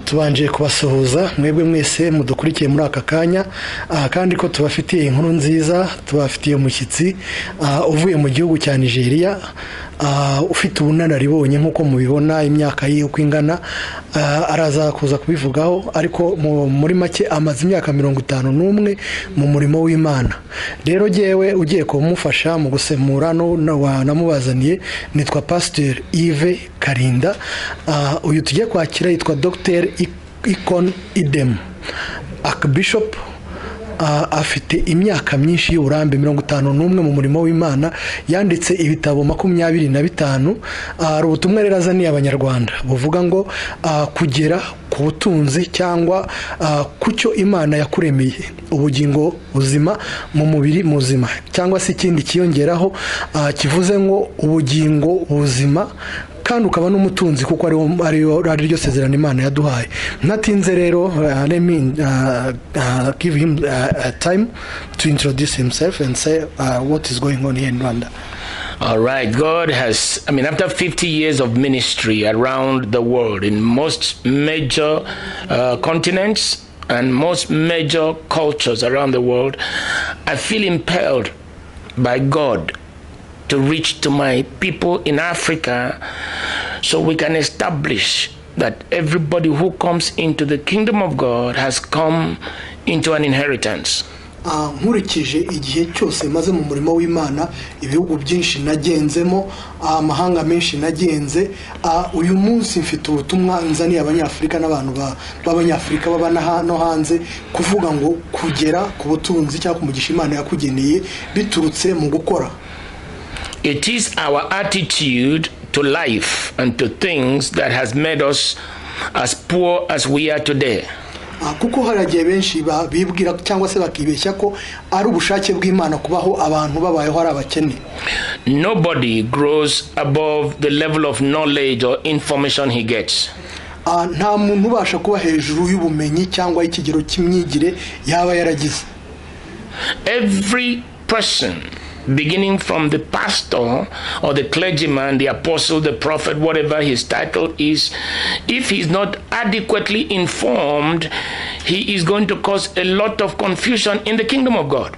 tubanje kubasuhuza mwebwe mwese mudukurikiye muri aka kanya aha kandi ko tubafitiye inkuru nziza tubafitiye umushyitsi ah, uvuye mu gihugu cya nigeria ah, ufite ubunararibonye nk'uko mubibona imyaka ye uko ingana ah, araza kuza kubivugaho ariko mu- muri make amaze imyaka mirongo itanu n'umwe mu murimo w'imana rero jyewe ugiye kumufasha mu gusemura no- no- wanamubazaniye nitwa pasiteri ive karinda Ah, uyu tugiye kwakira yitwa dogiteri ikon idemu akibishopu Ah, afite imyaka myinshi y'uburambe mirongo itanu n'umwe mu murimo w'imana yanditse ibitabo makumyabiri na bitanu Ah, hari ubutumwa rero azaniye abanyarwanda buvuga ngo ah, kugera ku butunzi cyangwa ah, ku cyo imana yakuremeye ubugingo buzima mu mubiri muzima cyangwa se ikindi kiyongeraho ah, kivuze ngo ubugingo buzima kandi ukaba n'umutunzi kuko ariwo ariyo ari ryo sezerano imana yaduhaye ntatinze rero uh, let me uh, uh, give him uh, a time to introduce himself and say uh, what is going on here in rwanda All right, God has, I mean, after 50 years of ministry around the world in most major uh, continents and most major cultures around the world, I feel impelled by God to reach to my people in Africa so we can establish that everybody who comes into the kingdom of God has come into an inheritance. Ah, nkurikije igihe cyose maze mu murimo w'imana ibihugu byinshi nagenzemo ah, amahanga menshi nagenze ah, uyu munsi mfite ubutumwa nzaniye abanyafurika n'abantu ba- b'abanyafurika baba na ha- no hanze kuvuga ngo kugera ku butunzi cyangwa ku mugisha imana yakugeneye biturutse mu gukora It is our attitude to life and to things that has made us as poor as we are today. Ah, kuko hari igihe benshi ba- bibwira cyangwa se bakibeshya ko ari ubushake bw'imana kubaho abantu babayeho ari abakene Nobody grows above the level of knowledge or information he gets. Ah, nta muntu ubasha kuba hejuru y'ubumenyi cyangwa y'ikigero cy'imyigire yaba yaragize Every person, beginning from the pastor or the clergyman, the apostle, the prophet, whatever his title is, if he's not adequately informed, he is going to cause a lot of confusion in the kingdom of God.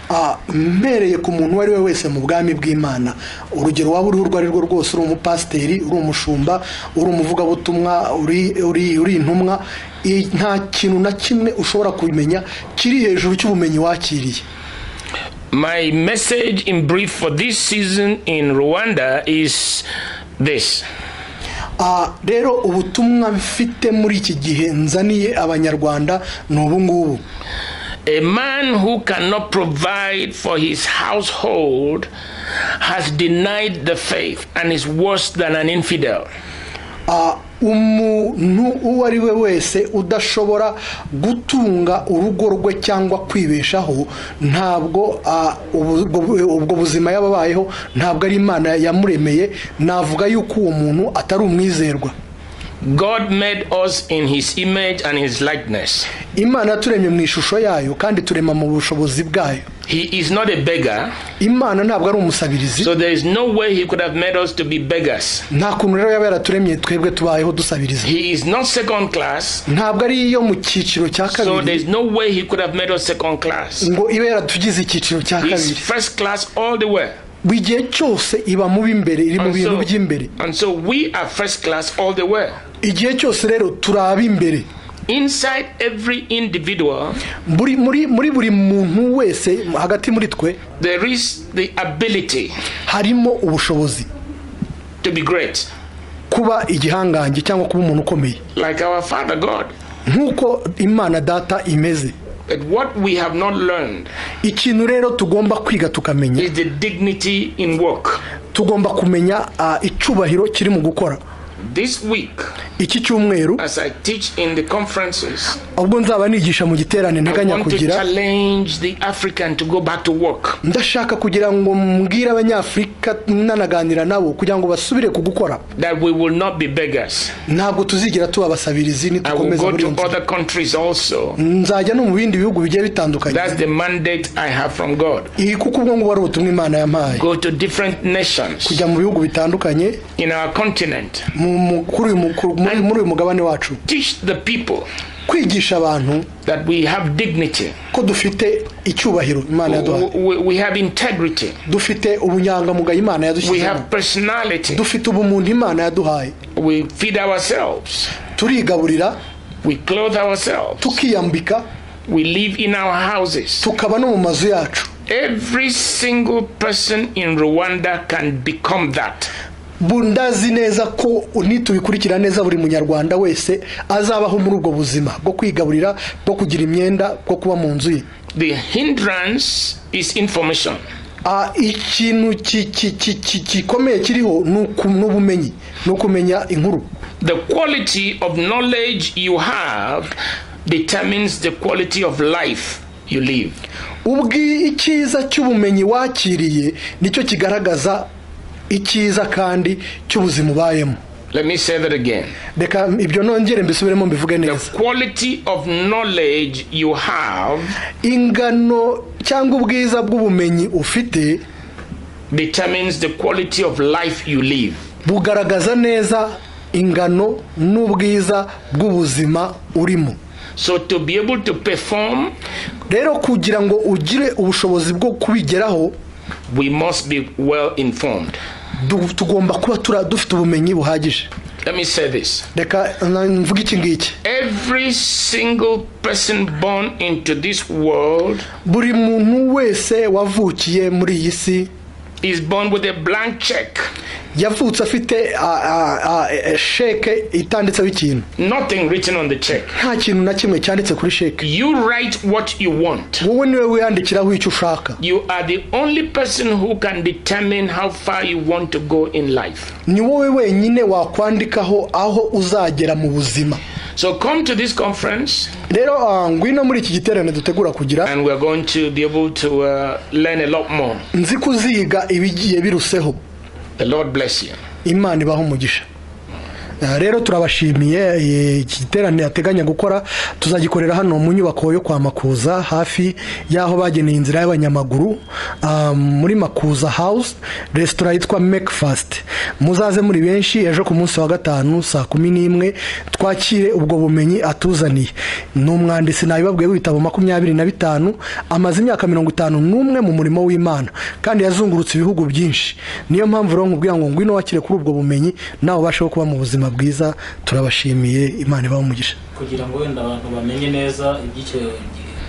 Ah, mpereye ku muntu uwo ari we wese mu bwami bw'imana urugero waba uriho urwo ari rwo rwose uri umupasiteri uri umushumba uri umuvugabutumwa uri uri uri intumwa i- nta kintu na kimwe ushobora kumenya kiri hejuru cy'ubumenyi wakiriye My message in brief for this season in Rwanda is this Ah, rero ubutumwa mfite muri iki gihe nzaniye abanyarwanda ni ubu ngubu A man who cannot provide for his household has denied the faith and is worse than an infidel. Ah, umuntu uwo ari we wese udashobora gutunga urugo rwe cyangwa kwibeshaho ntabwo ah, ubu- ubwo ubwo buzima yaba abayeho ntabwo ari imana yamuremeye navuga yuko uwo muntu atari umwizerwa God made us in his image and his likeness. imana yaturemye mu ishusho yayo kandi turema mu bushobozi bwayo He is not a beggar, imana ntabwo ari umusabirizi so there is no way he could have made us to be beggars. nta kuntu rero yaba yaraturemye twebwe tubayeho dusabiriza He is not second class, ntabwo ari iyo mu cyiciro cya so there kabiri is no way he could have made us second class. ngo ibe yaratugize icyiciro cya He is kabiri first class all the way. buri gihe cyose iba mu b'imbere iri mu And bintu so- by'imbere And so we are first class all the way. igihe cyose rero turi ab'imbere Inside every individual, muri muri muri buri muntu wese hagati muri twe there is the ability harimo ubushobozi to be great, kuba igihangange cyangwa kuba umuntu ukomeye like our Father God. nk'uko imana data imeze But what we have not learned ikintu rero tugomba kwiga tukamenya is the dignity in work. tugomba kumenya ah, icubahiro kiri mu gukora This week, iki cyumweru as I teach in the conferences, ubwo nzaba nigisha mu giterane I nteganya want to kugira challenge the African to go back to work. ndashaka kugira ngo mbwire abanyafurika nanaganira nabo kugira ngo basubire ku gukora That we will not be beggars. ntabwo tuzigera tuba abasabirizi I will nitukomeza go muri iyo to nzira other countries also. nzajya no mu bindi bihugu bigiye bitandukanye That's the mandate I have from God. iyi kuko ubwo ngubu ari ubutumwa imana yampaye Go to different nations kujya mu bihugu bitandukanye in our continent. mu mu- mu- kuri uyu mu- ku- muri muri uyu mugabane wacu Teach the people kwigisha abantu that we have dignity, ko dufite icyubahiro imana yaduhaye we, we- we have integrity, dufite ubunyangamugayo imana we yadushyizemo have personality, dufite ubumuntu imana yaduhaye we feed ourselves, turigaburira we clothe ourselves, tukiyambika we live in our houses. tukaba no mu mazu yacu Every single person in Rwanda can become that. Bu- ndazi neza ko nitubikurikira neza buri munyarwanda wese azabaho muri ubwo buzima bwo kwigaburira bwo kugira imyenda bwo kuba mu nzu ye The hindrance is information. Ah, ikintu ki- ki- ki- ki- gikomeye kiriho ni uku- ni ubumenyi ni ukumenya inkuru The quality of knowledge you have determines the quality of life you live. ubwi icyiza cy'ubumenyi wakiriye nicyo kigaragaza icyiza kandi cy'ubuzima ubayemo Let me say that again. reka ibyo nongere mbisubiremo mbivuge The neza quality of knowledge you have ingano cyangwa ubwiza bw'ubumenyi ufite determines the quality of life you live. bugaragaza neza ingano n'ubwiza bw'ubuzima urimo So to be able to perform, rero kugira ngo ugire ubushobozi bwo kubigeraho we must be well informed. du- tugomba kuba tura- dufite ubumenyi buhagije Let me say this. reka na- mvuge iki ngiki Every single person born into this world buri muntu wese wavukiye muri iyi si is born with a blank check. yavutse afite a- a- a- e- sheke itanditseho ikintu Nothing written on the check. nta kintu na kimwe cyanditse kuri sheke You write what you want. wowe niwe wiyandikiraho icyo ushaka You are the only person who can determine how far you want to go in life. ni wowe wenyine wakwandikaho aho uzagera mu buzima So come to this conference rero ah, ngwino muri iki giterane dutegura kugira and we're going to be able to uh, learn a lot more. nzi kuziga ibigiye biruseho The Lord bless you. imana ibaha umugisha Ah, rero turabashimiye eh, iki giterane ateganya gukora tuzagikorera hano mu nyubako yo kwa makuza hafi y'aho bageneye inzira y'abanyamaguru ah, muri makuza house resitora yitwa mekfast muzaze muri benshi ejo ku munsi wa gatanu saa kumi n'imwe twakire ubwo bumenyi atuzaniye ni umwanditsi nabibabwiye w'ibitabo makumyabiri na bitanu amaze imyaka mirongo itanu n'umwe mu murimo w'imana kandi yazungurutse ibihugu byinshi niyo mpamvu rero nkubwira ngo ngwino wakire kuri ubwo bumenyi nawe ubasheho kuba mu buzima bwiza turabashimiye imana ibaha umugisha kugira ngo wenda abantu bamenye neza iby'icyo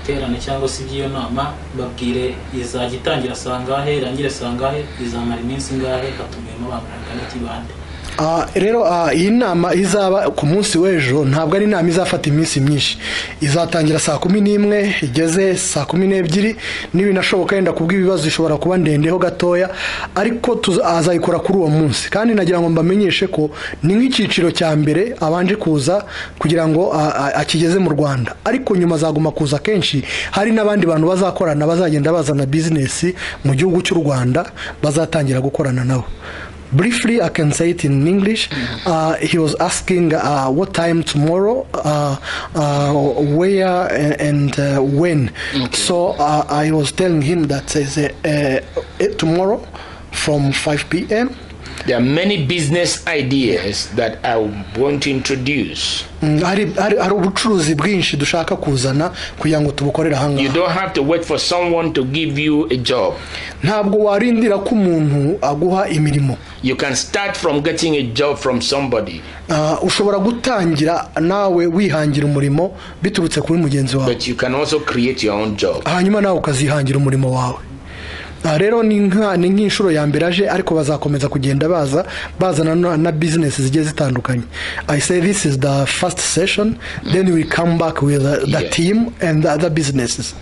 giterane cyangwa se iby'iyo nama babwire izajya itangira sangahe irangire sangahe izamara iminsi ingahe hatumiwemo abantu bangana iki bande Ah, rero ah, iyi nama izaba ku munsi w'ejo ntabwo ari inama izafata iminsi myinshi izatangira saa kumi n'imwe igeze saa kumi n'ebyiri n'ibinashoboka yenda kubw'ibibazo ishobora kuba ndendeho gatoya ariko tuza- azayikora kuri uwo munsi kandi nagira ngo mbamenyeshe ko ni nk'icyiciro cya mbere abanje kuza kugira ngo ah, ah, akigeze mu rwanda ariko nyuma azaguma kuza kenshi hari n'abandi bantu bazakorana bazagenda bazana bizinesi mu gihugu cy'u rwanda bazatangira gukorana nabo briefly i can say it in english uh, he was asking uh, what time tomorrow uh, uh, where a- and uh, when so uh, i was telling him that is, uh, uh, tomorrow from 5 p.m There are many business ideas that I want to introduce. Mm, hari hari- hari ubucuruzi bwinshi dushaka kuzana kugira ngo tubukorere You ahangaha don't have to wait for someone to give you a job. ntabwo warindira ko umuntu aguha imirimo You can start from getting a job from somebody, Uh, ushobora gutangira nawe wihangira umurimo biturutse kuri mugenzi wawe but you can also create your own job. hanyuma nawe ukazihangira umurimo wawe aha rero ni nka- ni nk'inshuro ya mbere aje ariko bazakomeza kugenda baza bazana na- na bizinesi zigiye zitandukanye i say this is the first session then we come back with uh, the Yeah. team and the other businesses